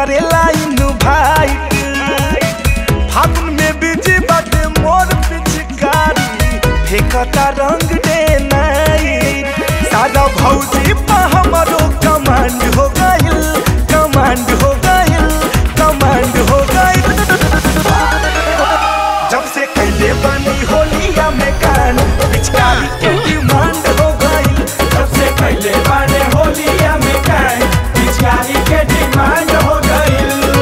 करेला इनवाइट फागुन में बिजी बाटे मोर पिचकारी फेंकता रंग डे नाइट सादा भौजी पा हमरो कमांड हो गइल कमांड हो गइल कमांड हो गइल जब से कैले बनी होलिया में कान पिचकारी के डिमांड हो गई जब से पहले बारे होलिया में कान पिचकारी के डिमांड हो गई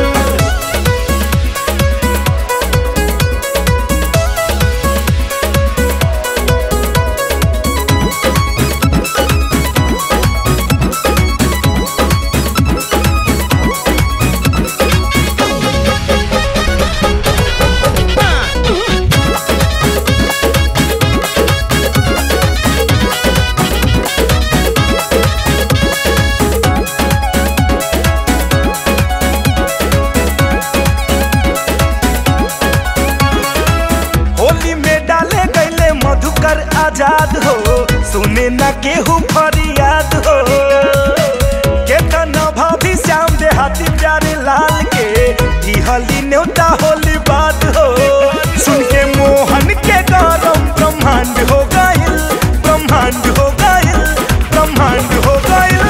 होली में डाले गईले मधुकर आजाद हो सुने न केहू फरियाद हो केतना भाभी श्याम देहाती प्यारे लाल के दिहली न्योता होली बात हो सुन के मोहन के गरम ब्रह्मांड हो गइल ब्रह्मांड हो गइल ब्रह्मांड हो गइल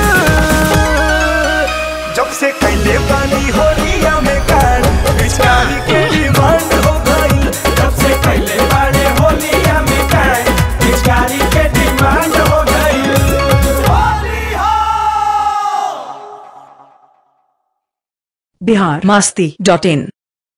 जब से कैले पानी होलिया में कान पिचकारी के डिमांड हो गइल जब से पहले बारे होलिया में कान पिचकारी के डिमांड हो गई होली हो बिहार मास्ती डॉट इन